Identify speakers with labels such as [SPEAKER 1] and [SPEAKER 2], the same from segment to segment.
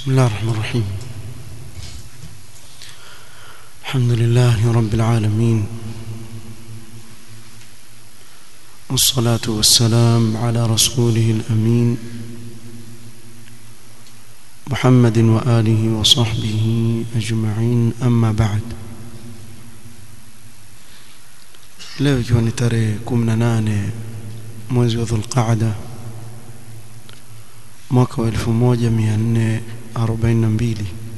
[SPEAKER 1] بسم الله الرحمن الرحيم الحمد لله رب العالمين والصلاة والسلام على رسوله الأمين محمد وآله وصحبه أجمعين أما بعد leo ikiwa ni tarehe 18 mwezi wa Dhulqaada mwaka wa 1442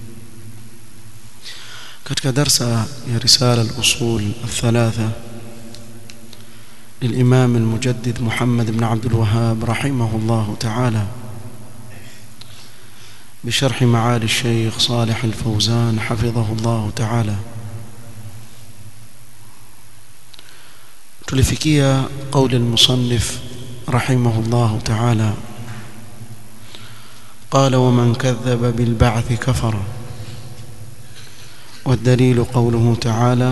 [SPEAKER 1] katika darsa ya risala al-usul الثلاثه للإمام المجدد محمد بن عبد الوهاب رحمه الله تعالى بشرح معالي الشيخ صالح الفوزان حفظه الله تعالى tulifikia قول المصنف رحمه الله تعالى قال ومن كذب بالبعث كفر والدليل قوله تعالى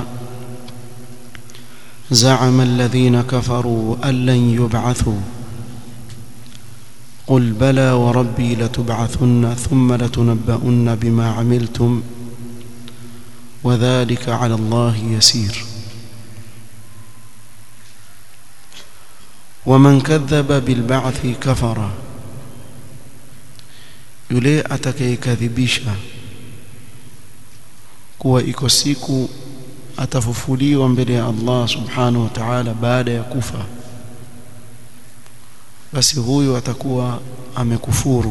[SPEAKER 1] زعم الذين كفروا أن لن يبعثوا قل بلى وربي لتبعثن ثم لتنبؤن بما عملتم وذلك على الله يسير ومن كذب بالبعث كفر yule atakayekadhibisha kuwa iko siku atafufuliwa mbele ya Allah subhanahu wa ta'ala baada ya kufa basi huyo atakuwa amekufuru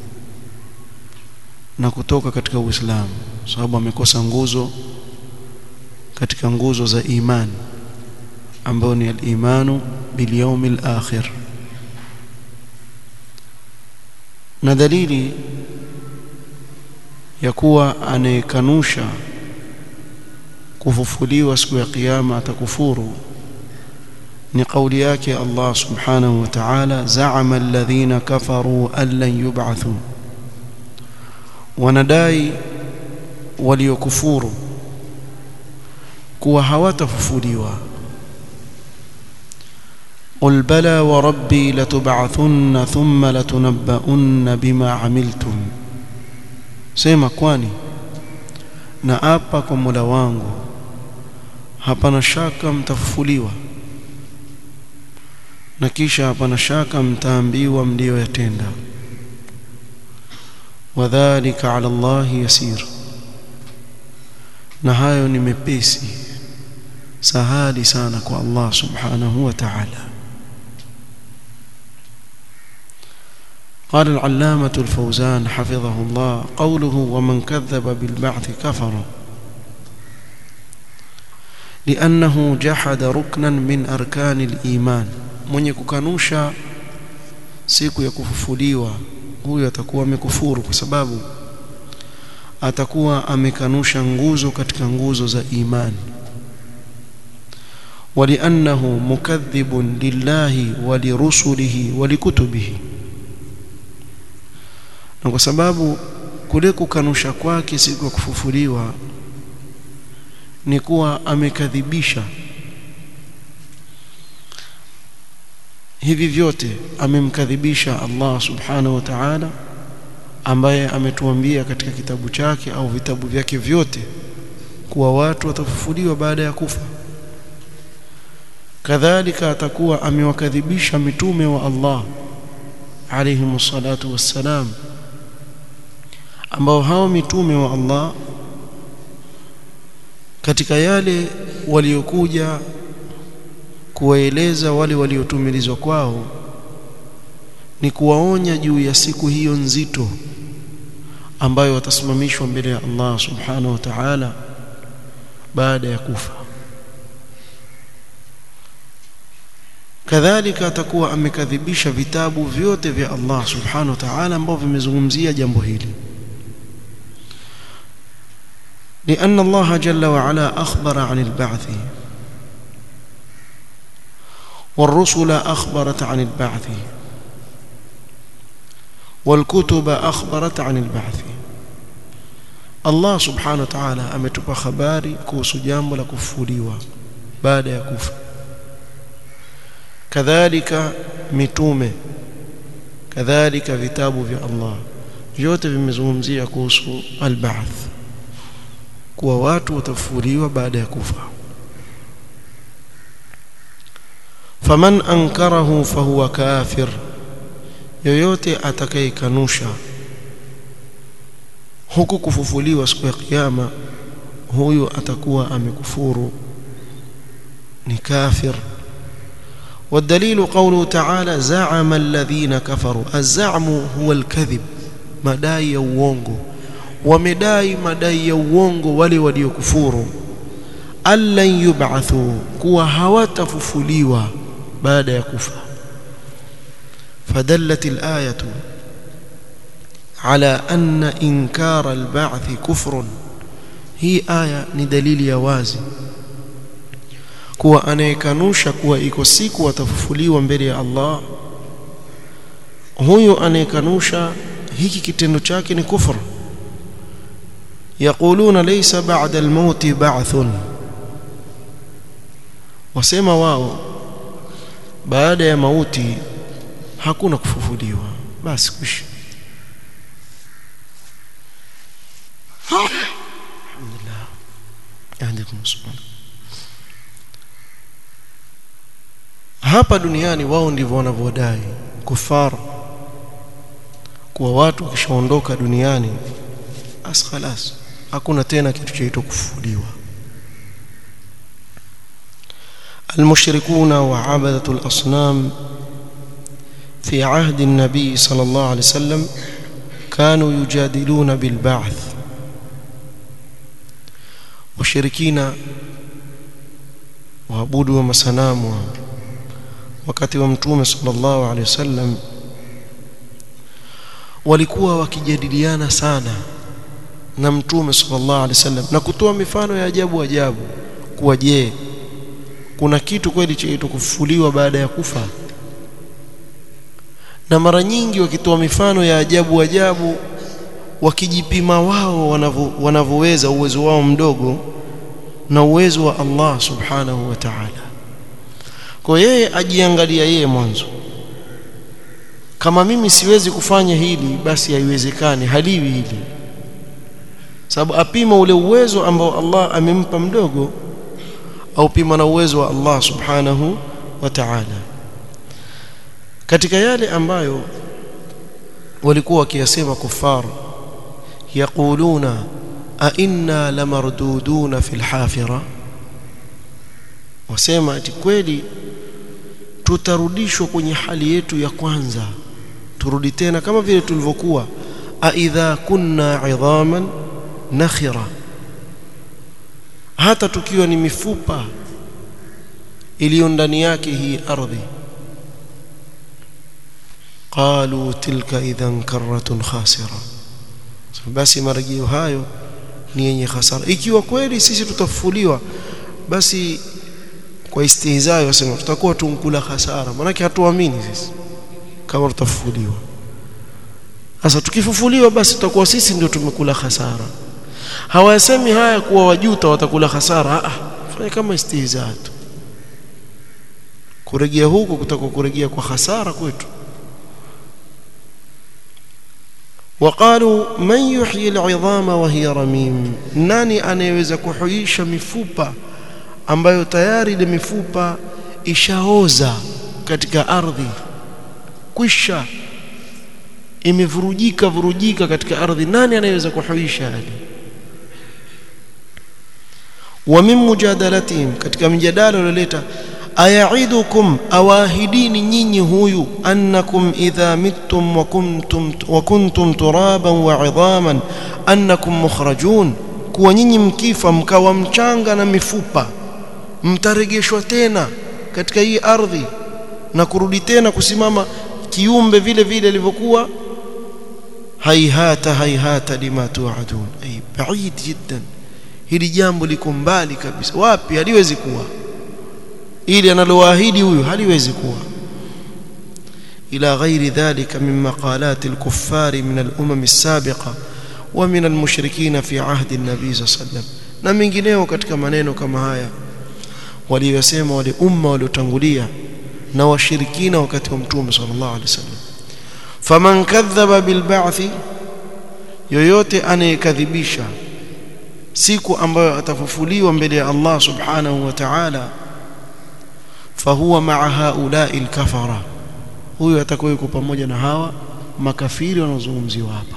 [SPEAKER 1] na kutoka katika Uislamu sababu amekosa nguzo katika nguzo za imani ambayo ni al-imanu bil yawmil akhir na dalili ya kuwa anayekanusha kufufuliwa siku ya kiyama atakufuru ni kauli yake Allah subhanahu wa ta'ala za'ama alladhina kafaru an lan yub'athu wanadai waliokufuru kuwa hawatafufuliwa قل بلى وربي لتبعثن ثم لتنبؤن بما عملتم sema kwani na apa kwa Mola wangu hapana shaka mtafufuliwa na kisha hapana shaka mtaambiwa mlioyatenda wadhālika 'ala Allah yasir na hayo ni mepesi sahali sana kwa Allah subhanahu wa ta'ala قال العلامة الفوزان حفظه الله قوله ومن كذب بالبعث كفر لأنه جحد ركنا من أركان الإيمان mwenye kukanusha siku ya kufufuliwa huyo atakuwa amekufuru kwa sababu atakuwa amekanusha nguzo katika nguzo za imani ولأنه مكذب لله ولرسله ولكتبه na kwa sababu kule kukanusha kwake siku ya kufufuliwa ni kuwa amekadhibisha hivi vyote amemkadhibisha Allah subhanahu wa ta'ala ambaye ametuambia katika kitabu chake au vitabu vyake vyote kuwa watu watafufuliwa baada ya kufa kadhalika atakuwa amewakadhibisha mitume wa Allah alayhi salatu wassalam ambao hao mitume wa Allah katika yale waliokuja kuwaeleza wale waliotumilizwa kwao ni kuwaonya juu ya siku hiyo nzito ambayo watasimamishwa mbele ya Allah subhanahu wa ta'ala baada ya kufa kadhalika atakuwa amekadhibisha vitabu vyote vya Allah subhanahu wa ta'ala ambavyo vimezungumzia jambo hili لأن الله جل وعلا أخبر عن البعث والرسل أخبرت عن البعث والكتب أخبرت عن البعث الله سبحانه وتعالى ametupa habari kuhusu jambo la kufufuliwa baada ya kufa kadhalika mitume kadhalika vitabu vya Allah vyote vimezungumzia kuhusu al-ba'th kuwa watu watafufuliwa baada ya kufa faman ankarahu fahuwa kafir yoyote atakayekanusha huku kufufuliwa siku ya kiyama huyu atakuwa amekufuru ni kafir والدليل قوله تعالى زعم الذين كفروا الزعم هو الكذب madai ya uongo wamedai madai ya uongo wale waliokufuru allan yub'athu kuwa hawatafufuliwa baada ya kufa fadallat al-ayatu ala anna inkara al-ba'th kufrun hii aya ni dalili ya wazi kuwa anayekanusha kuwa iko siku watafufuliwa mbele ya Allah huyo anayekanusha hiki kitendo chake ni kufur yaquluna laysa ba'da al-maut ba'thun wasema wao baada ya mauti hakuna kufufuliwa basi kuishi alhamdulillah yahdikum subhanahu hapa duniani wao ndivyo wanavyodai kufar kuwa watu wakishaondoka duniani basi khalas hakuna tena kitu chaitwa kufufuliwa المشركون وعبدة الأصنام في عهد النبي صلى الله عليه وسلم كانوا يجادلون بالبعث وشركين وعبودوا مسنام wakati wa mtume sallallahu alaihi wasallam walikuwa wakijadiliana sana na mtume sallallahu alaihi wasallam na kutoa mifano ya ajabu ajabu kuwa je kuna kitu kweli chaitwa kufufuliwa baada ya kufa na mara nyingi wakitoa mifano ya ajabu ajabu wakijipima wao wanavyoweza uwezo wao mdogo na uwezo wa Allah subhanahu wa ta'ala kwa yeye ajiangalia yeye mwanzo kama mimi siwezi kufanya hili basi haiwezekani haliwi hili sababu apima ule uwezo ambao Allah amempa mdogo au pima na uwezo wa Allah subhanahu wa ta'ala katika yale ambayo walikuwa wakiyasema kufar yaquluna a inna lamarduduna fil hafira wasema ati kweli tutarudishwa kwenye hali yetu ya kwanza turudi tena kama vile tulivyokuwa aidha kunna idhaman nakhira hata tukiwa ni mifupa iliyo ndani yake hii ardhi qalu tilka idhan karratun khasira basi marejeo hayo ni yenye hasara ikiwa kweli sisi tutafufuliwa basi kwa istihzai wasema tutakuwa tunkula hasara maana hatuamini sisi kama tutafufuliwa sasa tukifufuliwa basi tutakuwa sisi ndio tumekula hasara hawasemi haya kuwa wajuta watakula hasara ah fanya kama istihzaa tu kurejea huko kutakuwa kurejea kwa hasara kwetu وقالوا من يحيي العظام وهي رميم nani anayeweza kuhuisha mifupa ambayo tayari ile mifupa ishaoza katika ardhi kwisha imevurujika vurujika katika ardhi nani anayeweza kuhuisha hali wa min mujadalatihim katika mjadala ulioleta ayaidukum awahidini nyinyi huyu annakum idha mittum wa kuntum wa kuntum turaban wa idhaman annakum mukhrajun kuwa nyinyi mkifa mkawa mchanga na mifupa mtaregeshwa tena katika hii ardhi na kurudi tena kusimama kiumbe vile vile ilivyokuwa haihata haihata lima tuadun ay baid jiddan hili jambo liko mbali kabisa wapi haliwezi kuwa ili analoahidi huyu haliwezi kuwa ila ghairi dhalika min maqalat al-kuffari min al-umam as-sabiqa wa min al-mushrikeen fi ahdi an-nabi sallam na mengineo katika maneno kama haya waliyosema wale umma waliotangulia na washirikina wakati wa mtume sallallahu alaihi wasallam faman kadhaba bil ba'thi yoyote anayekadhibisha siku ambayo atafufuliwa mbele ya Allah subhanahu wa ta'ala fahuwa ma'a haula'i al-kafara huyo atakuwa yuko pamoja na hawa makafiri wanaozungumziwa hapa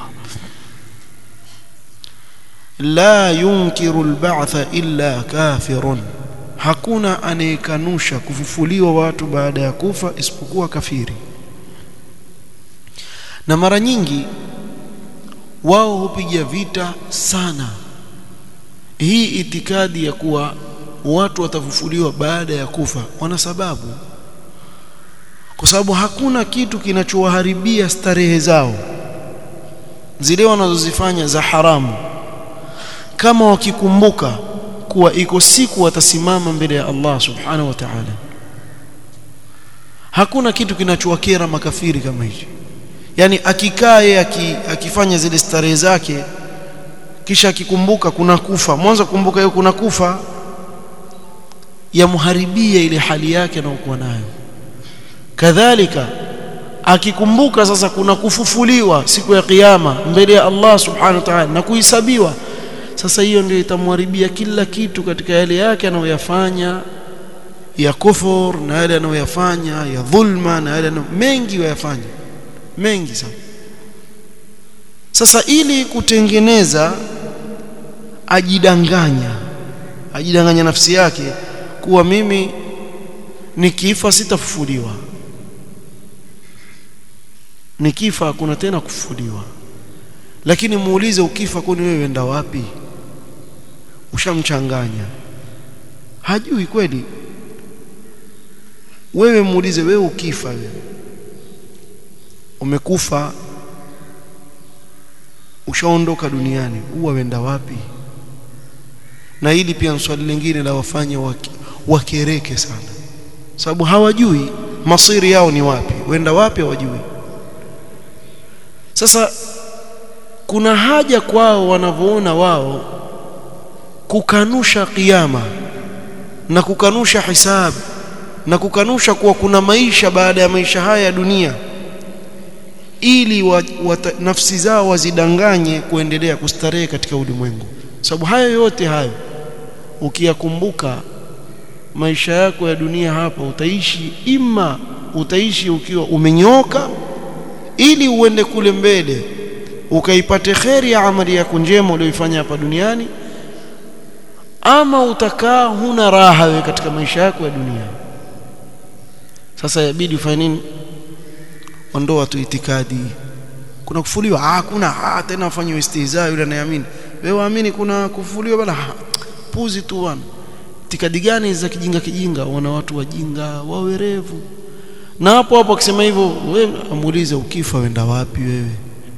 [SPEAKER 1] la yunkiru al-ba'tha illa kafirun hakuna anayekanusha kufufuliwa watu baada ya kufa isipokuwa kafiri na mara nyingi wao hupiga vita sana hii itikadi ya kuwa watu watafufuliwa baada ya kufa wana sababu kwa sababu hakuna kitu kinachowaharibia starehe zao zile wanazozifanya za haramu kama wakikumbuka kuwa iko siku watasimama mbele ya Allah subhanahu wa ta'ala hakuna kitu kinachowakera makafiri kama hicho yani akikaa yeye akifanya zile starehe zake kisha akikumbuka kuna kufa mwanzo kumbuka hiyo kuna kufa yamharibia ile hali yake anayokuwa nayo kadhalika akikumbuka sasa kuna kufufuliwa siku ya kiyama mbele ya Allah subhanahu wa ta'ala na kuhesabiwa sasa hiyo ndio itamharibia kila kitu katika yale yake anayoyafanya ya kufur na yale anayoyafanya ya dhulma na yale mengi wayafanya mengi sana sasa ili kutengeneza ajidanganya ajidanganya nafsi yake kuwa mimi nikifa sitafufuliwa nikifa hakuna tena kufufuliwa lakini muulize ukifa kwani wewe wenda wapi ushamchanganya hajui kweli wewe muulize wewe ukifa wewe umekufa ushaondoka duniani huwa wenda wapi na hili pia swali lingine la wafanya waki, wakereke sana sababu hawajui masiri yao ni wapi wenda wapi hawajui sasa kuna haja kwao wanavyoona wao kukanusha kiyama na kukanusha hisabu na kukanusha kuwa kuna maisha baada ya maisha haya ya dunia ili wa, wa, nafsi zao wazidanganye kuendelea kustarehe katika ulimwengu sababu hayo yote hayo ukiyakumbuka maisha yako ya dunia hapa utaishi ima utaishi ukiwa umenyoka ili uende kule mbele ukaipate kheri ya amali yako njema uliyoifanya hapa duniani ama utakaa huna raha wewe katika maisha yako ya dunia sasa yabidi ufanye nini ondoa tu itikadi kuna kufuliwa ah kuna ah tena afanye istihza yule anayeamini wewe waamini kuna kufuliwa bala puzi tu bwana itikadi gani za kijinga kijinga wana watu wajinga wawerevu na hapo hapo akisema hivyo wewe amuulize ukifa wenda wapi wewe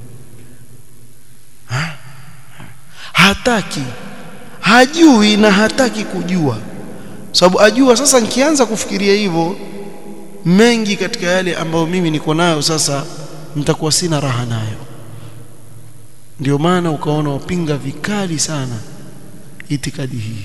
[SPEAKER 1] ha? hataki hajui na hataki kujua sababu ajua sasa nikianza kufikiria hivyo mengi katika yale ambayo mimi niko nayo sasa nitakuwa sina raha nayo ndio maana ukaona wapinga vikali sana itikadi hii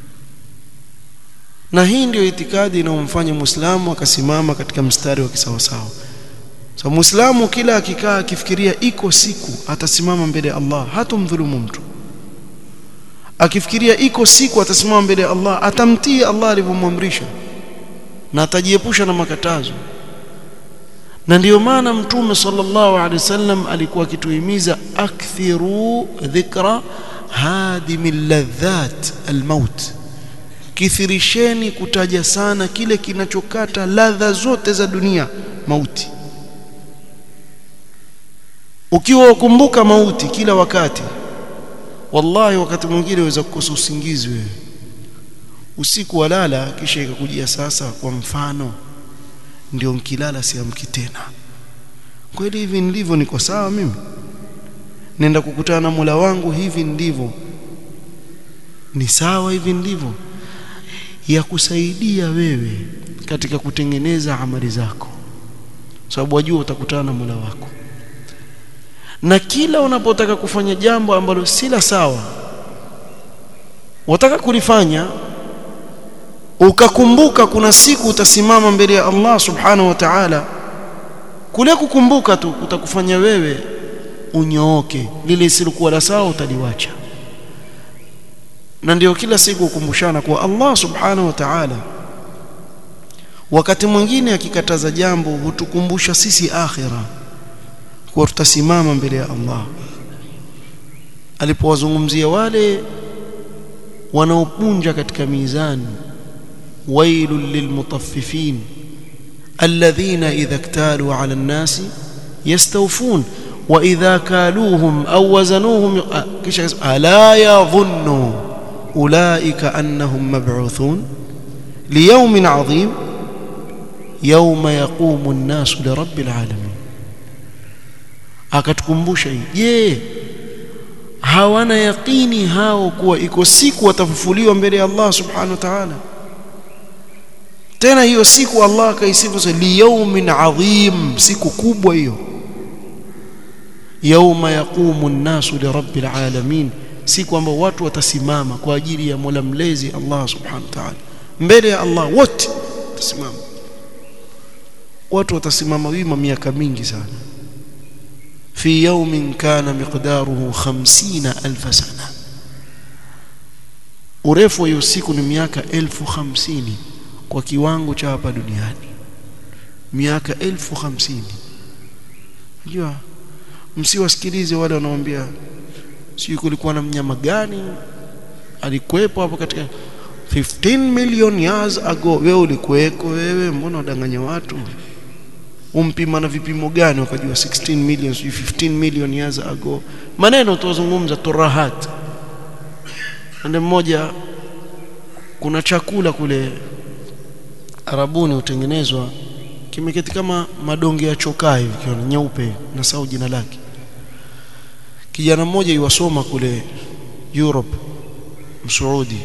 [SPEAKER 1] na hii ndio itikadi inayomfanya muislamu akasimama katika mstari wa kisawasawa so muislamu kila akikaa akifikiria iko siku atasimama mbele ya Allah hatomdhulumu mtu akifikiria iko siku atasimama mbele ya Allah atamtii Allah alivyomwamrisha na atajiepusha na makatazo na ndiyo maana mtume sallallahu alaihi wasallam alikuwa akituhimiza akthiru dhikra hadimil ladhat almaut kithirisheni kutaja sana kile kinachokata ladha zote za dunia mauti ukiwa ukumbuka mauti kila wakati wallahi wakati mwingine waweza kukosa usingizi wewe usiku walala kisha ikakujia sasa kwa mfano ndio mkilala siamki tena kweli hivi ndivyo niko sawa mimi nenda kukutana na Mola wangu hivi ndivyo ni sawa hivi ndivyo ya kusaidia wewe katika kutengeneza amali zako sababu wajua utakutana na Mola wako na kila unapotaka kufanya jambo ambalo si la sawa wataka kulifanya ukakumbuka kuna siku utasimama mbele ya Allah subhanahu wa ta'ala kule kukumbuka tu kutakufanya wewe unyooke lile lisilokuwa la sawa utaliwacha na ndio kila siku ukumbushana kuwa Allah subhanahu wa ta'ala wakati mwingine akikataza jambo hutukumbusha sisi akhira kuwa tutasimama mbele ya Allah alipowazungumzia wale wanaopunja katika mizani wailul lilmutaffifin alladhina idha iktalu ala an-nasi yastawfun wa idha kaluhum aw wazanuhum kisha ala yadhunnu ulaika annahum mab'uthun liyawmin 'adhim yawma yaqumu an-nasu lirabbil 'alamin akatukumbusha hii je hawana yaqini hao kuwa iko siku watafufuliwa mbele ya Allah subhanahu wa ta'ala tena hiyo siku Allah akaisifu liyawmin 'adhim siku kubwa hiyo yauma yaqumu an-nasu lirabbil alamin siku ambayo watu watasimama kwa ajili ya Mola mlezi Allah subhanahu wa ta'ala mbele ya Allah wote watasimama watu watasimama wima miaka mingi sana fi yawmin kana miqdaruhu 50000 sana urefu wa hiyo siku ni miaka elfu hamsini kwa kiwango cha hapa duniani miaka elfu hamsini unajua msiwasikilize wale wanaoambia si kulikuwa na mnyama gani alikuwepo hapo katika 15 million years ago wewe ulikuweko wewe mbona wadanganya watu umpima na vipimo gani wakajua 16 million 15 million years ago maneno tuzungumza turahat ande mmoja kuna chakula kule Arabuni hutengenezwa kimeketi kama madonge ya chokaa hivi kiona nyeupe na sau jina lake kijana mmoja yuwasoma kule Europe Msaudi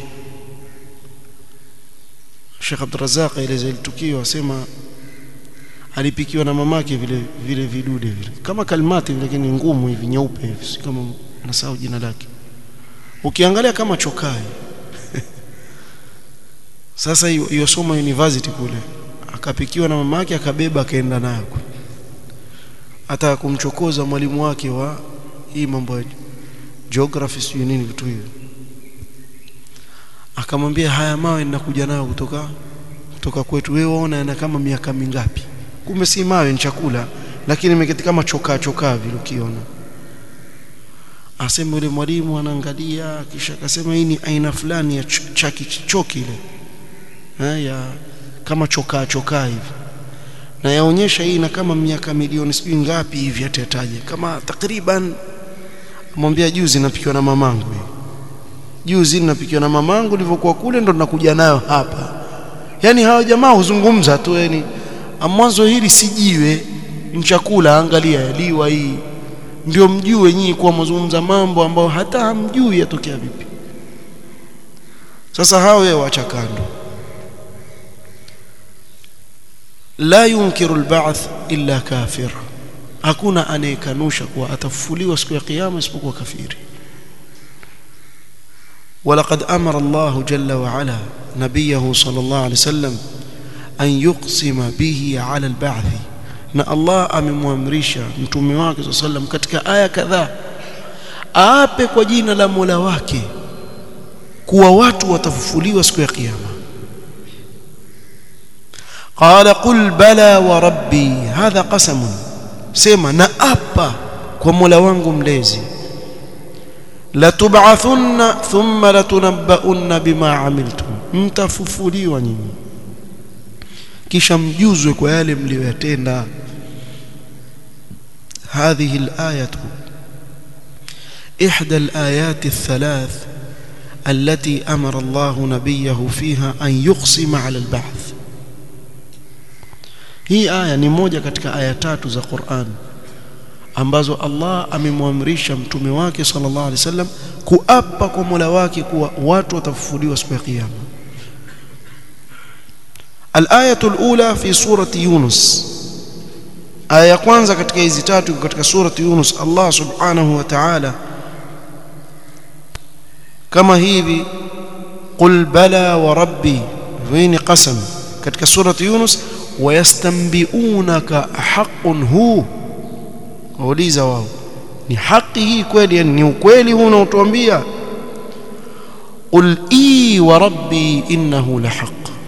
[SPEAKER 1] Sheikh Abdurrazzaq eleza tukio asema alipikiwa na mamake vile vile vidude vile kama kalmati vile lakini ngumu hivi nyeupe hivi si kama nasahau jina lake ukiangalia kama chokai sasa yosoma university kule akapikiwa na mamake akabeba akaenda nayo hata kumchokoza mwalimu wake wa hii mambo ya geography sio nini vitu hivyo akamwambia haya mawe ninakuja nayo kutoka kutoka kwetu wewe waona yana kama miaka mingapi kumbe si mawe ni chakula lakini imeketi kama chokaa chokaa vile ukiona asema yule mwalimu anaangalia kisha akasema hii ni aina fulani ya chaki choki ile haya kama chokaa chokaa hivi na yaonyesha hii na kama miaka milioni sijui ngapi hivi atataje kama takriban mwambia juzi napikiwa na mamangu juzi napikiwa na mamangu nilivyokuwa kule ndo nakuja nayo hapa yani hawa jamaa huzungumza tu yani mwanzo hili sijiwe mchakula angalia liwa hii ndio mjue nyinyi kuwa mzungumza mambo ambayo hata hamjui yatokea vipi sasa hawa wewe wacha kando la yunkiru alba'th illa kafir hakuna anayekanusha kuwa atafufuliwa siku ya kiyama isipokuwa kafiri ولقد أمر الله جل وعلا نبيه صلى الله عليه وسلم أن يقسم به على البعث na Allah amemwamrisha mtume wake صلى الله عليه وسلم katika aya kadhaa aape kwa jina la Mola wake kuwa watu watafufuliwa siku ya kiyama qala qul bala wa rabbi hadha qasam sema na apa kwa Mola wangu mlezi latub'athunna thumma latunabbaunna bima amiltum mtafufuliwa nyinyi kisha mjuzwe kwa yale mliyoyatenda هذه الآية إحدى الآيات الثلاث التي أمر الله نبيه فيها أن يقسم على البعث hii aya ni moja katika aya tatu za Qur'an ambazo Allah amemwamrisha mtume wake sallallahu alaihi wasallam kuapa kwa Mola wake kuwa watu watafufuliwa siku ya kiyama الآية الأولى في سورة يونس آية kwanza katika hizi tatu katika surati Yunus Allah subhanahu wa ta'ala kama hivi qul bala wa rabbi vini qasam katika surati Yunus wayastanbiunaka haqqun hu wauliza wao ni haki hii kweli yani ni ukweli huu unaotuambia qul i wa rabbi innahu lahaq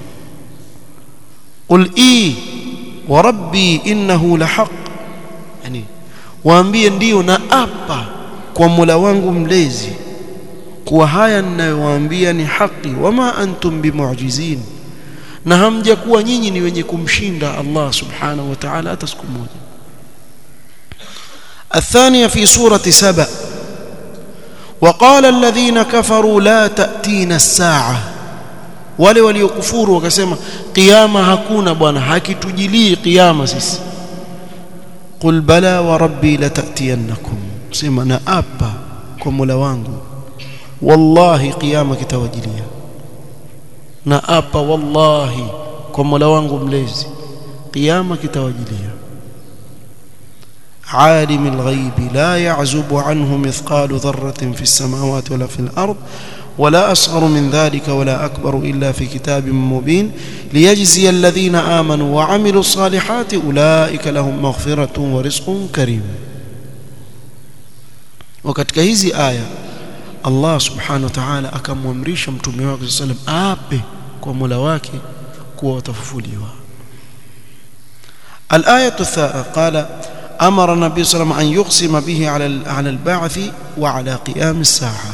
[SPEAKER 1] qul i wa rabbi innahu lahaq yani waambie ndio na apa kwa Mola wangu mlezi kuwa haya ninayowaambia ni haki wama antum bimu'jizin na hamjakuwa nyinyi ni wenye kumshinda Allah subhanahu wa ta'ala hata siku moja الثانية في سورة سبأ وقال الذين كفروا لا تأتينا الساعة wale waliokufuru wakasema kiyama hakuna bwana hakitujilii kiyama sisi qul bala wa rabbi latatiyannakum sema na apa kwa Mola wangu wallahi kiyama kitawajilia na apa wallahi kwa Mola wangu mlezi kiyama kitawajilia عالم الغيب لا يعزب عنه مثقال ذرة في السماوات ولا في الأرض ولا أصغر من ذلك ولا أكبر إلا في كتاب مبين ليجزي الذين آمنوا وعملوا الصالحات أولئك لهم مغفرة ورزق كريم وكتك هذه آية الله سبحانه وتعالى akamwamrisha mtume wake sallam ape kwa Mola wake kuwa watafufuliwa الآية الثالثة قال أمر النبي صلى الله عليه وسلم أن يقسم به على على البعث وعلى قيام الساعة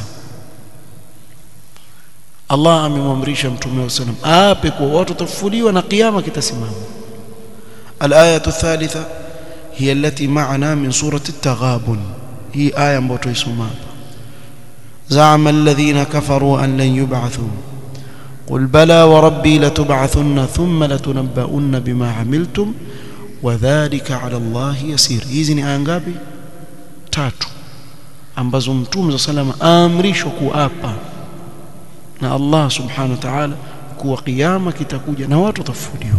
[SPEAKER 1] Allah amemwamrisha mtume wa sallam ape kwa watu tafufuliwa na kiyama kitasimama الآية الثالثة هي التي معنا من سورة التغابن هي آية ambayo tuisoma زعم الذين كفروا أن لن يبعثوا قل بلى وربي لتبعثن ثم لتنبؤن بما عملتم wadhalika ala Allah yasir hizi ni aya ngapi tatu ambazo mtume salama aamrishwa kuapa na Allah subhanahu wa ta'ala kuwa kiyama kitakuja na watu watafufuliwa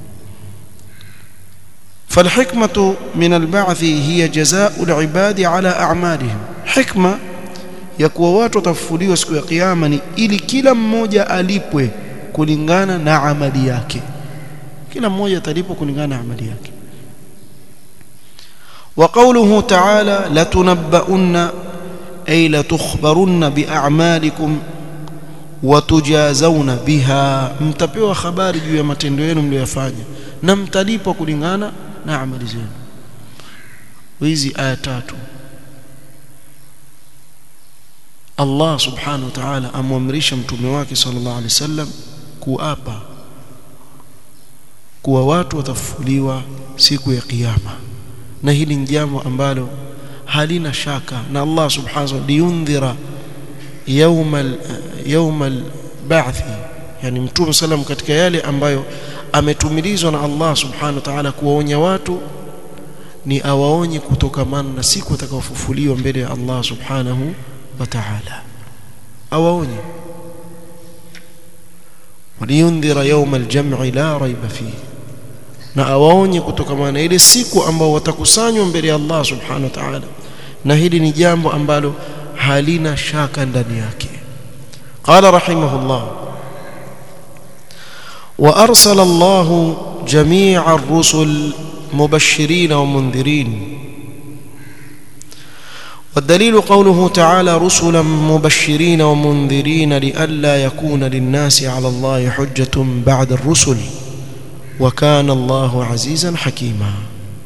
[SPEAKER 1] فالحكمة من البعث هي جزاء العباد على أعمالهم حكمة ya kuwa watu watafufuliwa siku ya kiyama ni ili kila mmoja alipwe kulingana na amali yake kila mmoja atalipwa kulingana na amali yake وقوله تعالى لتنبؤن أي لتخبرن بأعمالكم وتجازون بها mtapewa habari juu ya matendo yenu mliyofanya na mtalipwa kulingana na amali zenu hizi aya tatu Allah subhanahu wa ta'ala amwamrisha mtume wake sallallahu alaihi wasallam kuapa kuwa watu watafufuliwa siku ya kiyama na hili ni jambo ambalo halina shaka na Allah subhanahu wa liyundhira yawmal yawmal ba'thi yani mtume sallam katika yale ambayo ametumilizwa na Allah subhanahu wa ta'ala kuwaonya watu ni awaonye kutokamana na siku atakayofufuliwa mbele ya Allah subhanahu wa ta'ala awaonye waliyundhira yawmal jam'i la raiba fihi na awaonye kutokana na ile siku ambao watakusanywa mbele ya Allah subhanahu wa ta'ala na hili ni jambo ambalo halina shaka ndani yake qala rahimahullah wa arsala Allah jami'a ar-rusul mubashirin wa mundhirin والدليل قوله تعالى رسلا مبشرين ومنذرين لئلا يكون للناس على الله حجة بعد الرسل وكان الله عزيزا حكيما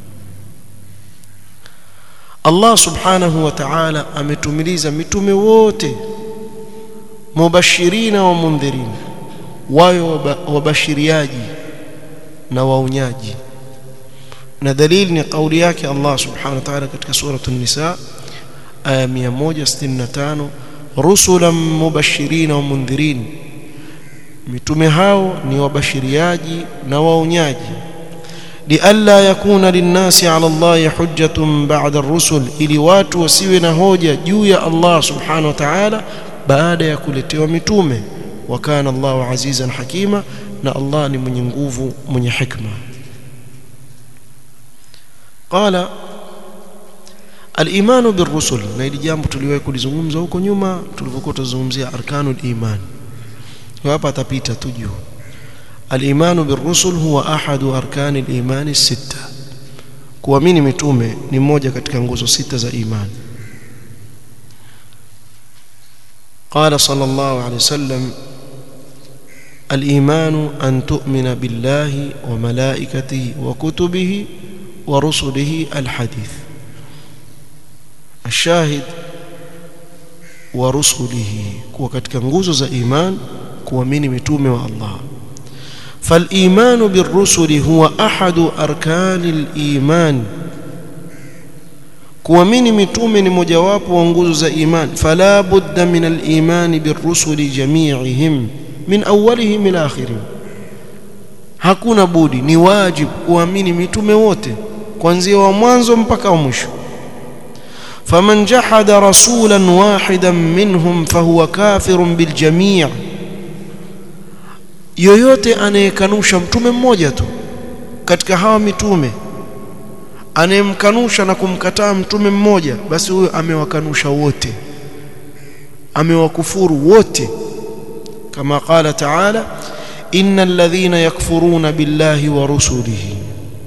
[SPEAKER 1] Allah subhanahu wa ta'ala ametumiliza mitume wote mubashirina wa mundhirin wayo wabashiriaji na waonyaji na dalili ni kauli yake Allah subhanahu wa ta'ala katika sura an-nisa aya 165 rusulan mubashirina wa mundhirin mitume hao ni wabashiriaji na waonyaji lialla yakuna linnasi ala Allah hujjatun ba'da ar-rusul ili watu wasiwe na hoja juu ya Allah subhanahu wa ta'ala baada ya kuletewa mitume wa kana Allahu azizan hakima na Allah ni mwenye nguvu mwenye hikma qala al-iman bir-rusul na ili jambo tuliwahi kulizungumza huko nyuma tulipokuwa tuzungumzia arkanul iman hapa atapita tu juu al-imanu bir-rusul huwa ahadu arkani al-iman sita kuamini mitume ni moja katika nguzo sita za imani قال صلى الله عليه وسلم الإيمان أن تؤمن بالله وملائكته وكتبه ورسله الحديث الشاهد ورسله kuwa katika nguzo za iman kuamini mitume wa Allah فالإيمان بالرسل هو أحد أركان الإيمان kuamini mitume ni mojawapo wa nguzo za iman fala budda min al-iman birrusuli jami'ihim min awwalihim ila akhirihim hakuna budi ni wajibu kuamini mitume wote kuanzia wa mwanzo mpaka wa mwisho faman jahada rasulan wahidan minhum fahuwa kafirun biljami' yoyote anayekanusha mtume mmoja tu katika hawa mitume anayemkanusha na kumkataa mtume mmoja basi huyo amewakanusha wote amewakufuru wote kama qala taala innal ladhina yakfuruna billahi wa rusulihi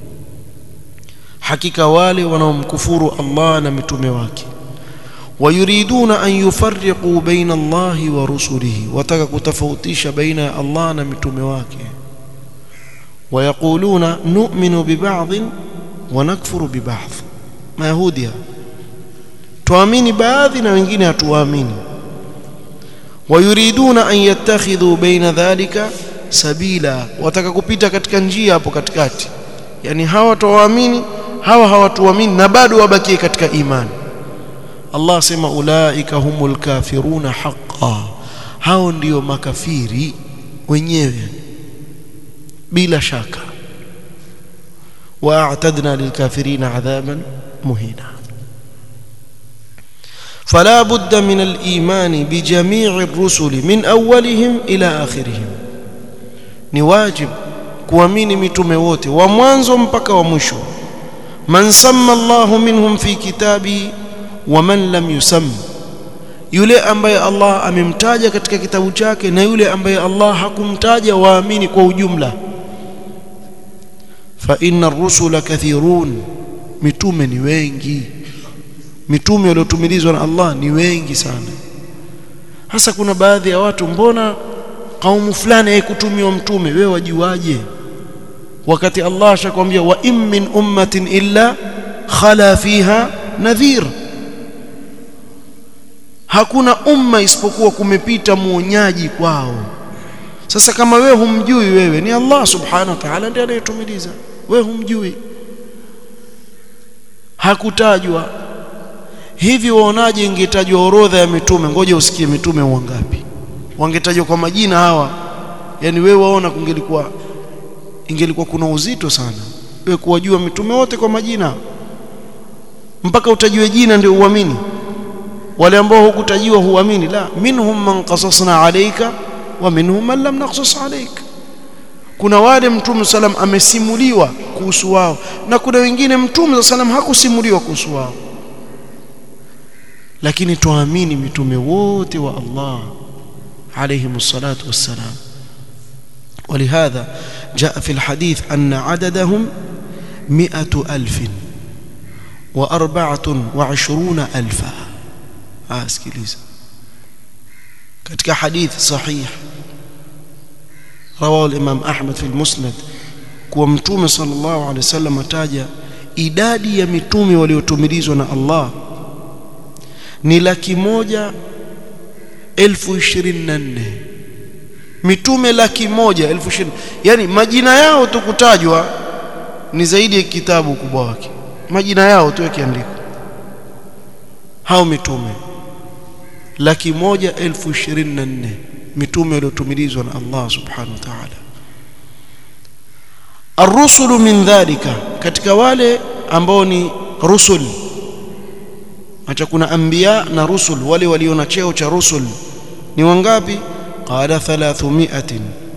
[SPEAKER 1] hakika wale wanaomkufuru Allah na mitume wake wayuriduna an yufarriqu baina Allahi wa rusulihi wataka kutofautisha baina ya Allah na mitume wake wayaquluna nu'minu biba'dhin wa nakfuru biba'dh mayahudi tuamini baadhi na wengine hatuamini wayuriduna an yattakhidhu baina dhalika sabila wataka kupita katika njia hapo katikati yani hawa tuwaamini hawa hawatuamini na bado wabakie katika imani Allah asema ulaika humul kafiruna haqqan hao ndio makafiri wenyewe bila shaka واعتدنا للكافرين عذابا مهينا فلا بد من الايمان بجميع الرسل من اولهم الى اخرهم ni wajib kuamini mitume wote wa mwanzo mpaka wa mwisho man samma Allahu minhum fi kitabi wa man lam yusam yule ambaye Allah amemtaja katika kitabu chake na yule ambaye Allah hakumtaja waamini kwa ujumla fa inna ar-rusula kathirun mitume ni wengi mitume waliotumilizwa na Allah ni wengi sana hasa kuna baadhi ya watu mbona kaumu fulani haikutumiwa mtume wewe wajuaje wakati Allah ashakwambia wa in min ummatin illa khala fiha nadhir hakuna umma isipokuwa kumepita muonyaji kwao sasa kama wewe humjui wewe ni Allah subhanahu wa ta'ala ndiye anayetumiliza wewe humjui hakutajwa hivi waonaje ingetajwa orodha ya mitume ngoja usikie mitume wangapi wangetajwa kwa majina hawa yani wewe waona kungelikuwa ingelikuwa kuna uzito sana wewe kuwajua mitume wote kwa majina mpaka utajue jina ndio uamini wale ambao hukutajiwa huamini la minhum man qasasna alayka wa minhum man lam naqsus alayka kuna wale mtume salam amesimuliwa kuhusu wao na kuna wengine mtume salam hakusimuliwa kuhusu wao lakini tuamini mitume wote wa Allah عليهم الصلاة والسلام ولهذا جاء في الحديث أن عددهم مئة ألف وأربعة وعشرون ألفا أسكيليز كتك حديث صحيح رواه الإمام أحمد في المسند kuwa mtume sallallahu alaihi wasallam ataja idadi ya mitume waliotumilizwa na Allah ni laki moja elfu ishirini na nne mitume laki moja elfu ishirini yani majina yao tu kutajwa ni zaidi ya kitabu ukubwa wake majina yao tu yakiandikwa hao mitume laki moja elfu ishirini na nne mitume waliotumilizwa na Allah subhanahu wa ta'ala arrusulu min dhalika katika wale ambao ni rusul acha kuna anbiya na rusul wale walio na cheo cha rusul ni wangapi qala 300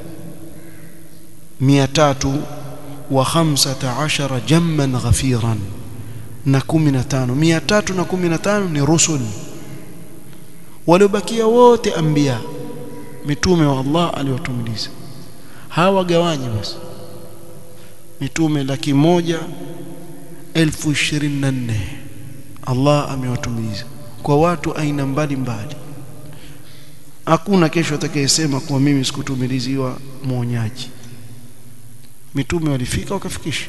[SPEAKER 1] miatatu wa khamsata ashara jamman ghafiran na 15 miatatu na 15 ni rusul waliobakia wote anbiya mitume wa Allah aliwatumiliza hawa gawanyi basi mitume laki moja elfu ishirini na nne Allah amewatumiliza kwa watu aina mbalimbali hakuna kesho atakayesema kuwa mimi sikutumiliziwa mwonyaji mitume walifika wakafikisha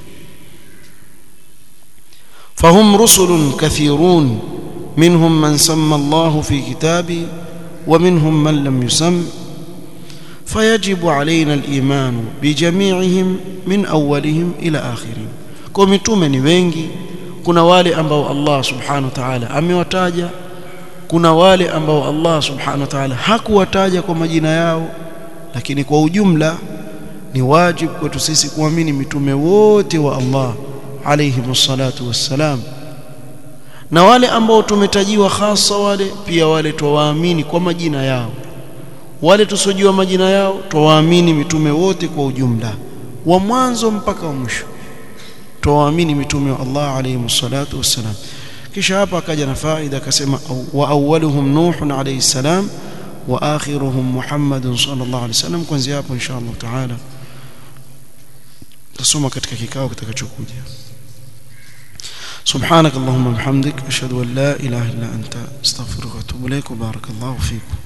[SPEAKER 1] فهم رسل كثيرون منهم من سمى الله في كتابه ومنهم من لم يسم فيجب علينا الإيمان بجميعهم من أولهم إلى آخرهم kwa mitume ni wengi kuna wale ambao Allah subhanahu wa ta'ala amewataja kuna wale ambao Allah subhanahu wa ta'ala hakuwataja kwa majina yao lakini kwa ujumla ni wajibu kwetu sisi kuamini mitume wote wa Allah alayhi salatu wassalam na wale ambao tumetajiwa hasa wale pia wale twawaamini kwa majina yao wale tusojua majina yao twawaamini mitume wote kwa ujumla wa mwanzo mpaka wa mwisho twawaamini mitume wa Allah alayhi salatu wassalam kisha hapa akaja na faida akasema wa awwaluhum nuhun alayhi salam wa akhiruhum muhammadun sallallahu alayhi wasallam kuanzia hapo insha Allah taala tusoma katika kikao kitakachokuja سبحانك اللهم وبحمدك أشهد أن لا إله إلا أنت استغفرك وأتوب إليك وبارك الله فيكم